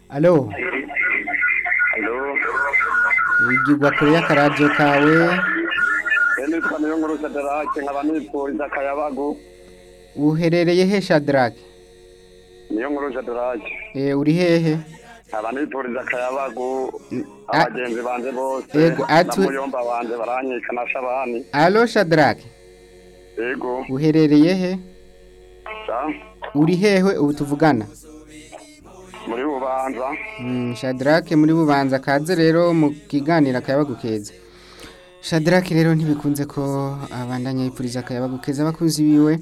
alo Alo, igirwa kure y'akaradiyo kawe nitwa niyo nkuru Sadarake nkaba nipfuriza akayabagu uherereye he shadarake niyo nkuru Sadarake Eh, uri hehe nkaba nipfuriza akayabagu a- abagenzi banje bose Yego, atu- na muyomba banje baranyika na shabani alo shadarake yego uherereye he sa uri hehe ubu tuvugana muri bubanza Mm, shadarake muri bubanza kaze rero mu kiganiro akayabagu keza shadarake rero ntibikunze ko abandanya yipfuriza akayabagu keza abakunzi biwe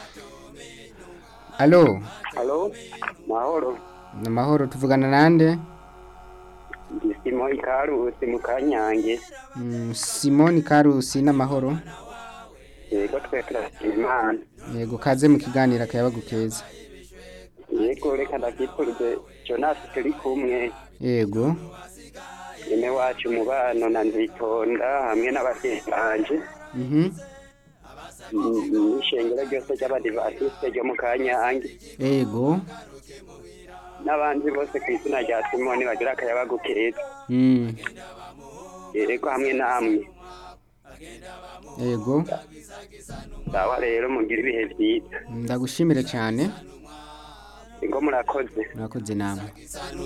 alo alo mahoro ni amahoro tuvugana nande gisimo ikarusi mu kanyange Mm, simoni karusi n'amahoro yego twe turashima imana yego kaze mu kiganiro akayabagu keza yego reka ndakipfurize jonasi turi kumwe yego ine wacu umubano na nzitonda hamwe n'ababyeyi banje mhm n'ishengero ryose ry'abadivatiste ryo mu kanyange yego n'abandi bose ku izina rya simoni bagira akayabagu keza Mm, yego hamwe namwe yego sawa rero mugira ibihe byiza ndagushimire cyane ngo murakoze murakoze namwe